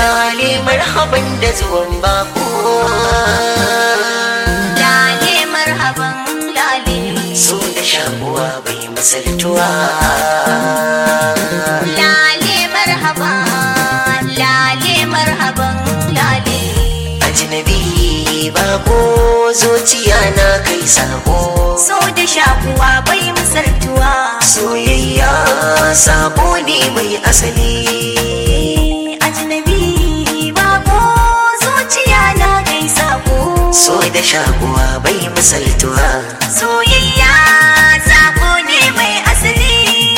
lale marhaban da zuwan bako lale marhaban lale so da shakuwa bai misaltuwa lale marhaban lale marhaban lale ajnabi bako zuciya na kai sako so da shakuwa bai misaltuwa soyayya sako ne mai asali ajnabi bako zuciya na kai sako so da shakuwa bai misaltuwa soyayya sako ne mai asali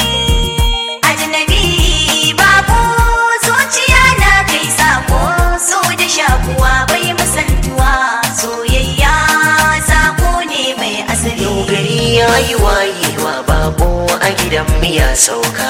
ajnabi bako zuciya na kai sako so da shakuwa bai misaltuwa soyayya sako ne mai asali yau gari ya yi wayewa bako a gidan miya sauka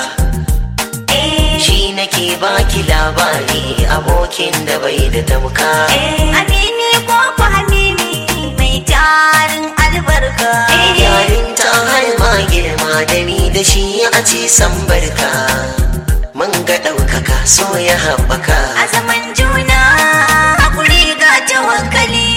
eh shi nake baki labari abokin da bai da tamka eh amini ko ku hamimi mai tarin albarka yarin ta har ma girma da ni da shi a ce san barka mun ga ɗaukaka so ya haɓaka a zaman juna hakuri ga tawakkali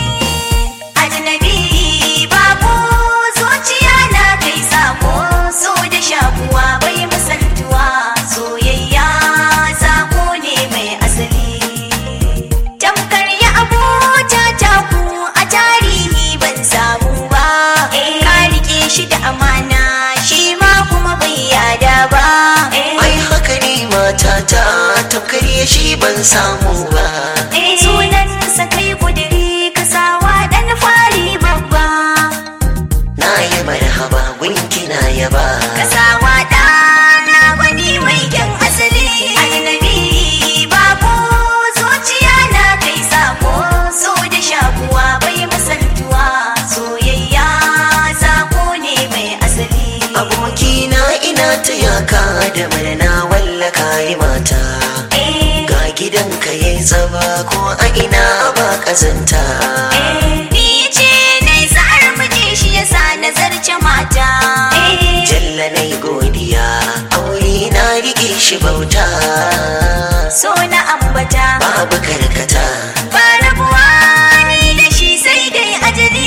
ajnabi babu zuciya na kai sako so da shakuwa bai misaltuwa soyayya sako ne mai asali tamkar ya abota taku a tarihi ban samu ba ka rike shi da amana shi ma kuma bai yada ba ai haka ne matata tamkar ya shi ban samu ba sunansa kai kudiri ka sawa dan fari babba na yi marhaba gunki na yaba ka sawa ɗana wani mai kyan asali annabi babu zuciya na kai sako so da shakuwa bai misaltuwa soyayya sako ne mai asali abokina ina ta yaka da murna wallaka yi mata Eh, ga gidanka yayi tsaba ko a ina ba kazanta eh, ni ce nai sa'ar miji shi yasa nazarce mata Eh, jalla nai godiya aure na rike shi bauta so na ambata babu karkata ba rabuwa ni da shi sai dai ajali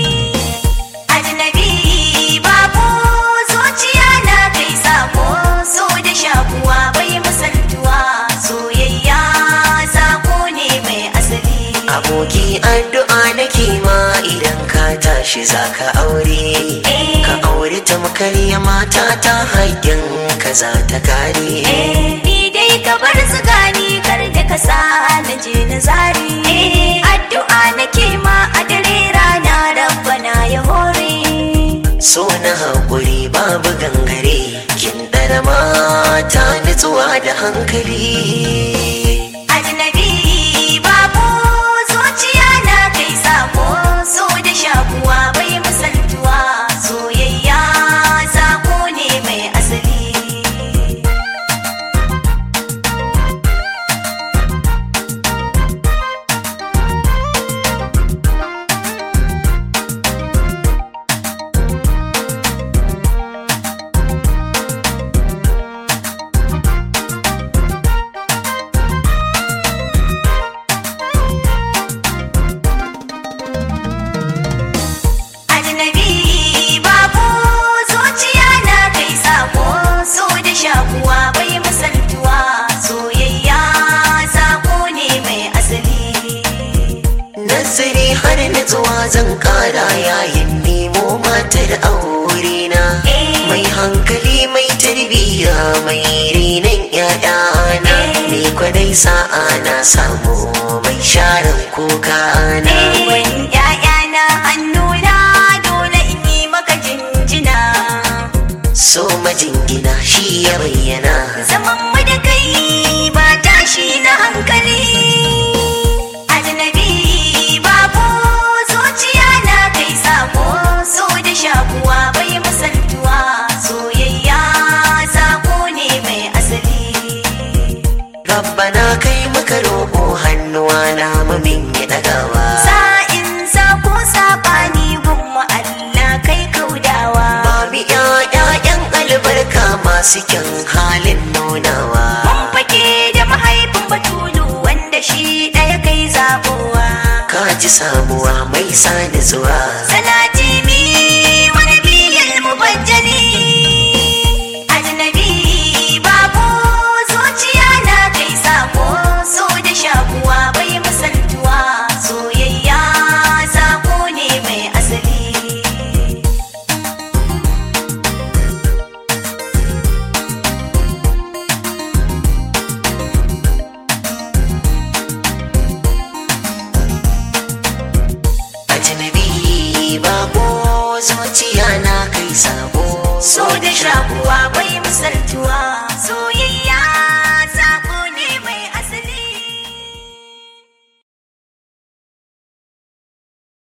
ajnabi babu zuciya na kai sako so da shakuwa bai misaltuwa soyayya sako ne mai asali aboki addu'a nake ma idan ka tashi zaka aure Eh. ka aure tamkar ya mata ta haƙƙin ka za ta kare Eh, ni dai ka bar su gani kar da ka sa na je na zari addu'a nake ma a dare rana rabbana ya hore so na haƙuri babu gangare kin ɗara mata nutsuwa da hankali ajnabi babu zuciya na kai sako so da shakuwa bai misaltuwa soyayya sako ne mai asali ajnabi babu zuciya na kai sako so da shakuwa bai misaltuwa soyayya sako ne mai asali nazari har nutsuwa zan ƙara yayin nemo matar aure na Eh. mai hankali mai tarbiyya mai renon ƴaƴana ni kwadai sa'a na samu mai sharan kuka na Wani ‘ya'yana hannuna dole in yi maka jinjina. so majingina shi ya bayyana Zaman mu da kai ba tashi na hankali. Ajnabi babu zuciya na kai sako so da shakuwa bai misaltuwa soyayya sako ne mai asali. rabbana kai muka roƙo hannuwa na mamin ya ɗagawa Sa'in sako saɓani gumma Allah kai kaudawa. Mami ƴaƴan albarka masu kyan halin nunawa Mun fake da mahaifin batulu ji samuwa mai sani zuwa salati mi wani biyan mubajjali ajnabi babu zuciya na kai sako so da shakuwa bai misaltuwa soyayya sako ne mai asali ajnabi bako zuciya na kai sabo so da shakuwa bai misaltuwa soyayya